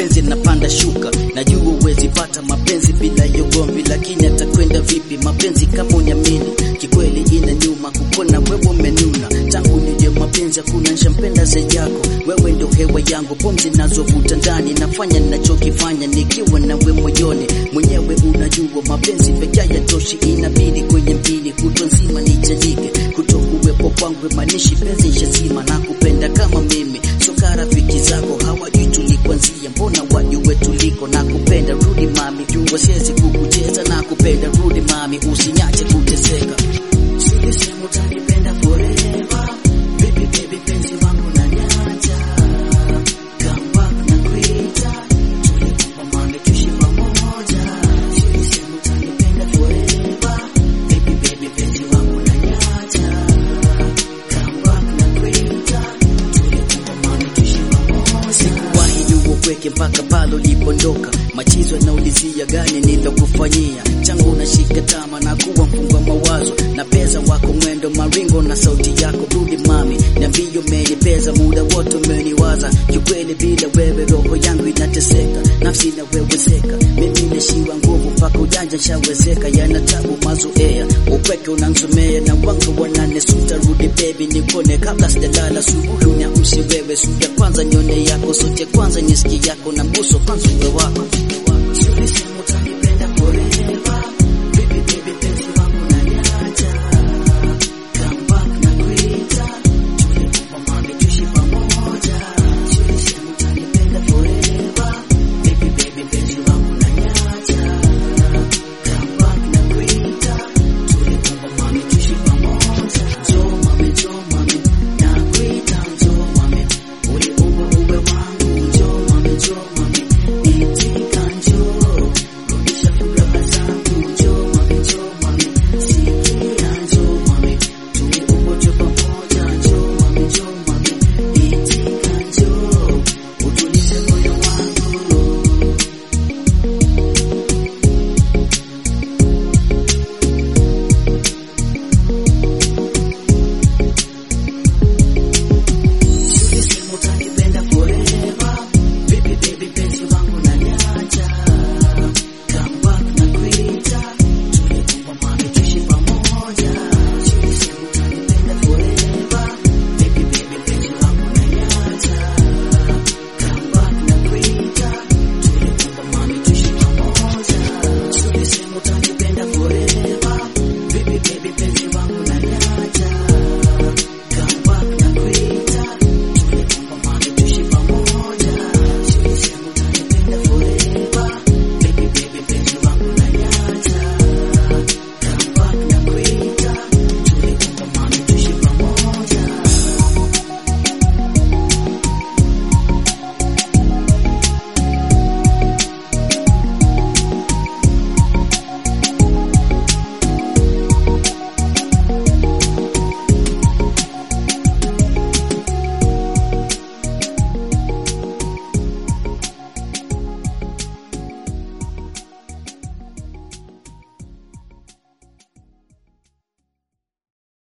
mapenzi napanda shuka, najua uwezi pata mapenzi bila yogombi, lakini atakwenda vipi mapenzi kama unyamini? Kikweli ina nyuma kukona wewe umenuna, tangu nije mapenzi hakuna nshampenda zaidi yako, wewe ndo hewa yangu, pumzi nazovuta ndani, nafanya ninachokifanya nikiwa nawe moyoni, mwenyewe unajua mapenzi pekee yatoshi, inabidi kwenye mpini kutwa nzima nichajike, kutokuwepo kwangu manishi penzi shazima, na kupenda kama mimi soka rafiki zako hawajui tulikwanzia, mbona wajue tuliko na kupenda, rudi mami, jua siwezi kukucheza na kupenda, rudi mami, usinyache kuteseka, silisema utanipenda forever, baby baby, penzi wangu na nyaja, come back na kuita, tulikuwa mami, tuishi pamoja, silisema utanipenda forever, baby baby, penzi wangu na nyaja, come back na kuita, tulikuwa mami, tuishi pamoja, sikuwahi jua upweke mpaka pale ulipondoka, machizo yanaulizia gani nilokufanyia, changu unashika tama na kuwa mfungwa mawazo na pesa wako mwendo maringo na sauti yako, rudi mami, niambie umenipeza muda wote umeniwaza, kiukweli bila wewe roho yangu inateseka, nafsi inaweweseka, mimi nishiwa nguvu mpaka ujanja shawezeka, yana tabu mazoea, upweke unansomea na wanga wananesuta, rudi baby nikone kabla sijalala, subuhi uniamshe wewe, suja kwanza nyone yako, sote kwanza nyisikie yako na mbuso kwanza uwe wako